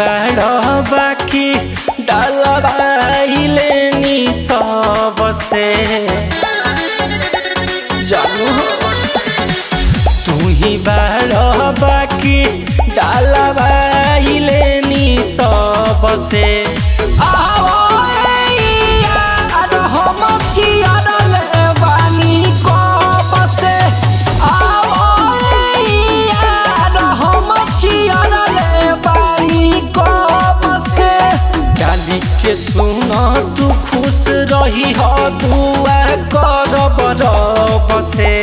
बाड़ बाकी डलवाइले नी सबसे जानू हो तू ही बाड़ बाकी डलवाइले नी सबसे डाली के सुन तू खुश रही हो दुआ कर बरब से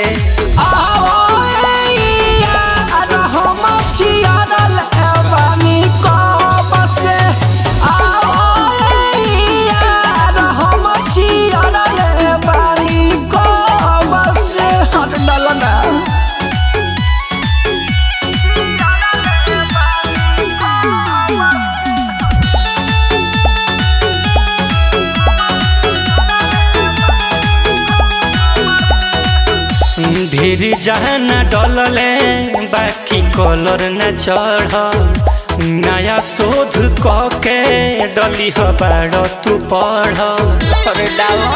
ढेर जहाना डलले बाकी कलर न चढ़ नया शोध क के डली ह बाड़ तू पढ़ अरे डालो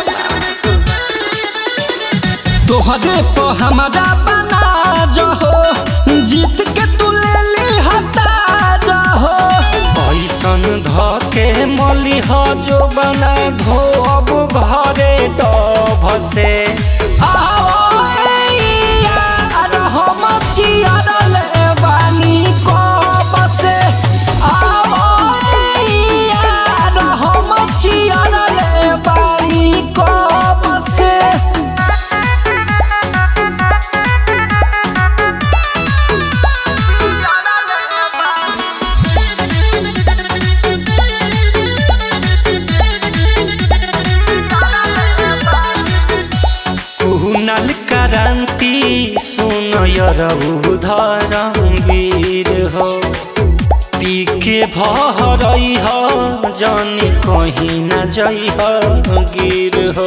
तोहरे पे हमारा बना जहो जीत के तू ले ली हटा जहो ऐसन ध के मली ह जो बना धो अब घरे डभ से कुनल क्रांति सुन धरमवीर हो पी के भरई हो जानी कहीं न जई हो गिर हो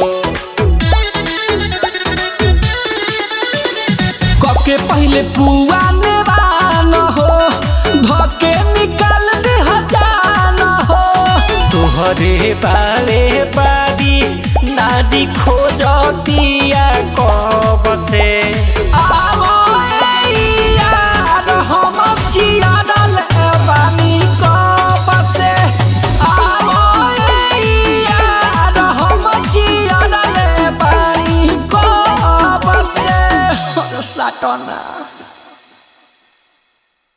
कके पहले पुआ नेवान हो धके निकाल दे हजान हो तोहरे बारे बारी नारी खोजतिया कब से आवो ए यार हम चियारल बानी कब से आवो ए यार हम चियारल बानी कब से साटना